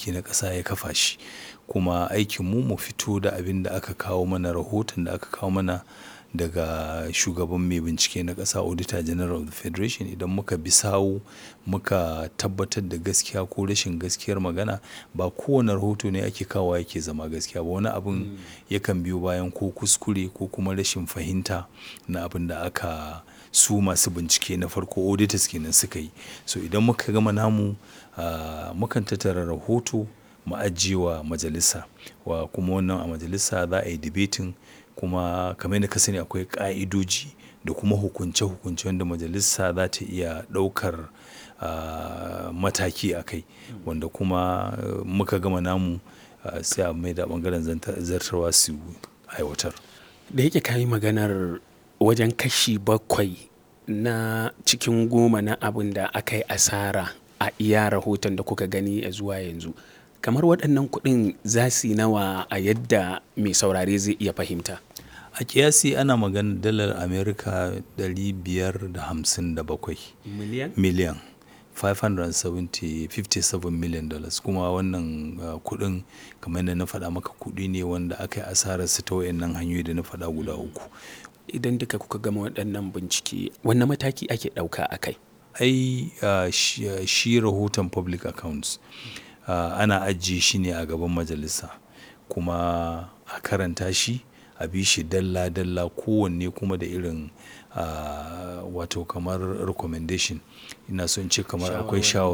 mulki na ƙasa ya kafa shi kuma aikinmu mu fito da abin da aka kawo mana rahoton da aka kawo mana daga shugaban mai bincike na ƙasa auditor general of the federation idan muka bi sawu muka tabbatar da gaskiya ko rashin gaskiyar magana ba kowane rahoto ne ake kawo yake zama gaskiya ba wani abin yakan biyo bayan ko kuskure ko kuma rashin fahimta na abin da aka su masu bincike na farko auditors kenan suka yi so idan muka gama namu mukan tattara rahoto mu ajiye wa majalisa wa kuma wannan a majalisa za a yi debating kuma kamar yadda ka sani akwai ƙa'idoji da kuma hukunce-hukunce wanda majalisa za ta iya ɗaukar mataki a kai wanda kuma muka gama namu sai a mai da ɓangaren zartarwa su aiwatar. Da yake ka yi maganar wajen kashi bakwai na cikin goma na abin da aka yi asara a iya rahoton da kuka gani a zuwa yanzu. Kamar waɗannan kuɗin za su yi nawa a yadda mai saurare zai iya fahimta? A ƙiyasi ana maganar dalar Amurka ɗari biyar da hamsin da bakwai. Miliyan? Miliyan. 557 million dollars kuma wannan kuɗin kamar yadda na faɗa maka kuɗi ne wanda aka yi asararsa ta wayannan hanyoyi da na faɗa guda uku. Idan duka kuka gama waɗannan bincike, wanne mataki ake ɗauka a kai? Ai shi rahoton public accounts ana ajiye shi ne a gaban majalisa kuma a karanta shi a bi shi dalla-dalla kowanne kuma da irin wato kamar recommendation ina son ce kamar akwai